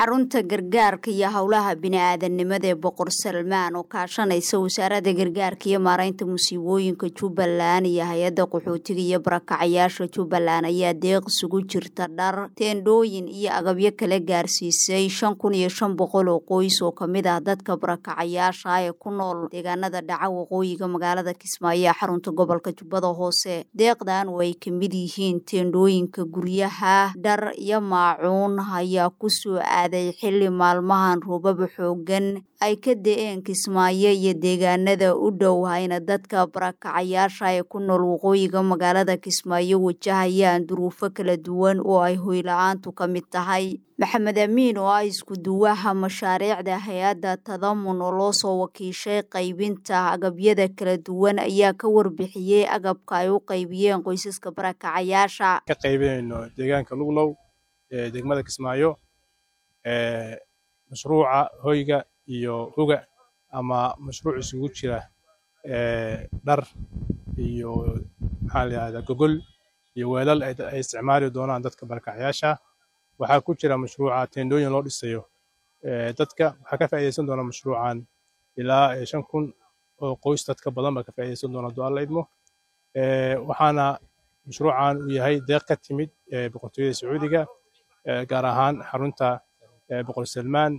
xarunta gargaarka iyo howlaha bini-aadanimada ee boqor salmaan oo kaashanaysa wasaaradda gargaarka iyo maareynta musiibooyinka jubbaland iyo hay-adda qaxootiga iyo barakacayaasha jubbaland ayaa deeq isugu jirta dhar teendhooyin iyo agabyo kala gaarsiisay shan kun iyo shan boqol oo qoys oo kamid ah dadka barakacayaasha ee ku nool deegaanada dhaca waqooyiga magaalada kismaayo ee xarunta gobolka jubbada hoose deeqdan oo ay kamid yihiin teendhooyinka guryaha dhar iyo maacuun ayaa kusoo aaday xilli maalmahan roobaba xoogan ay ka da-een kismaayo iyo deegaanada u dhow hayna dadka barakacayaasha ee ku nool waqooyiga magaalada kismaayo wajahayaan duruufo kala duwan oo ay hoyla-aantu ka mid tahay maxamed amiin oo ah isku duwaha mashaariicda hay-adda tadamun oo loo soo wakiishay qaybinta agabyada kala duwan ayaa ka warbixiyey agabka ay u qaybiyeen qoysaska barakacayaasha ka qaybinayno deegaanka luglow ee degmada kismaayo mashruuca hoyga iyo huga ama mashruuc isugu jira dhar iyo maxaa la yihahdaa gogol iyo weelal ay isticmaali doonaan dadka barakacayaasha waxaa ku jira mashruuca teendhooyin loo dhisayo dadka waxaa ka faa'iidaysan doona mashruucan ilaa shan kun oo qoys dadka badan baa ka faa'iidaysan doona hadduu alla idmo waxaana mashruucan uu yahay deeq ka timid boqortooyada sacuudiga gaar ahaan xarunta boqor salmaan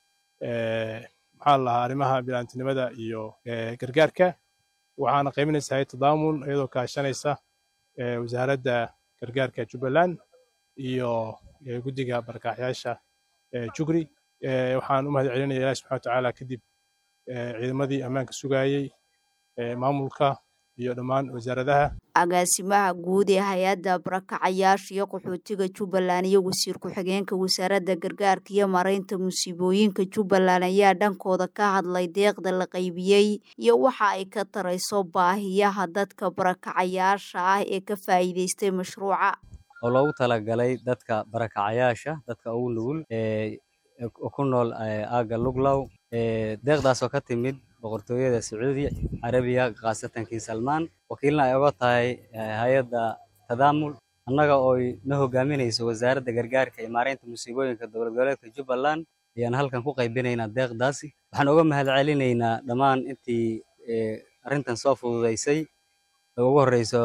maxaa la lahaa arrimaha bilaantinimada iyo gargaarka waxaana qaybinaysa hay tadaamun iyadoo kaashanaysa wasaaradda gargaarka jubbaland iyo guddiga barakacayaasha jugri waxaan u mahad celinaya ilahi subxana watacaala kadib ciidamadii ammaanka sugayey maamulka iyo dhammaan wasaaradaha agaasimaha guud ee hay-adda barakacayaasha iyo qaxootiga jubbaland iyo wasiir ku-xigeenka wasaaradda gargaarka iyo mareynta musiibooyinka jubbaland ayaa dhankooda ka hadlay deeqda la qaybiyey iyo waxa ay ka tarayso baahiyaha dadka barakacayaasha ah ee ka faa'iidaystay mashruuca oo loogu talagalay dadka barakacayaasha dadka ugu nugul ee ku nool aagga luglow deeqdaasoo ka timid boqortooyada sacuudi carabiya khaasatan king salmaan wakiilna ay oga tahay hay-adda tadaamul annaga ooy na hogaaminayso wasaaradda gargaarka iyo maareynta musiibooyinka dowlad goboleedka jubbaland ayaan halkan ku qaybinaynaa deeqdaasi waxaan oga mahad celinaynaa dhammaan intii arrintan soo fududaysay ugu horreyso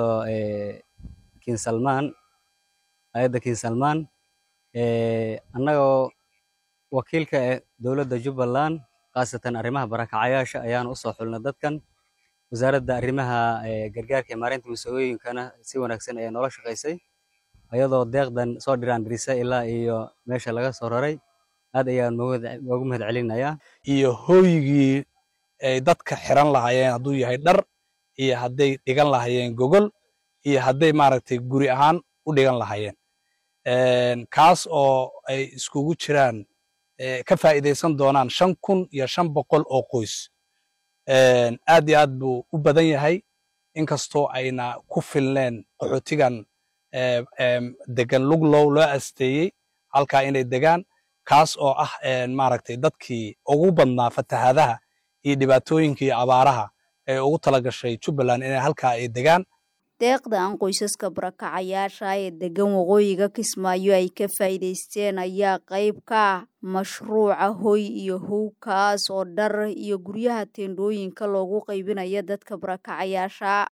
king salmaan hay-adda king salmaan annagoo wakiilka eh dowladda jubbaland khaasatan arrimaha barakacayaasha ayaan usoo xulnay dadkan wasaaradda arrimaha gargaarka iyo maareynta musiibooyinkana si wanaagsan ayaa noola shaqaysay iyadoo deeqdan soo dhiraandirisa ilaa iyo meesha laga soo raray aad ayaan ugu mahad celinayaa iyo hooygii ay dadka xiran lahaayeen hadduu yahay dhar iyo hadday dhigan lahaayeen gogol iyo hadday maaragtay guri ahaan u dhigan lahaayeen kaas oo ay iskugu jiraan ka faa'iidaysan doonaan shan kun iyo shan boqol oo qoys aad iyo aad buu u badan yahay inkastoo ayna ku filneen qaxootigan degan luglow loo asteeyey halkaa inay degaan kaas oo ah maaragtay dadkii ugu badnaa fatahaadaha iyo dhibaatooyinka iyo abaaraha ee ugu tala gashay jubbaland inay halkaa ay degaan deeqdan qoysaska barakacayaasha ee degan waqooyiga kismaayo ay ka faa'iidaysteen ayaa qayb ka ah mashruuca hoy iyo howkaas oo dhar iyo guryaha teendhooyinka loogu qaybinayo dadka barakacayaasha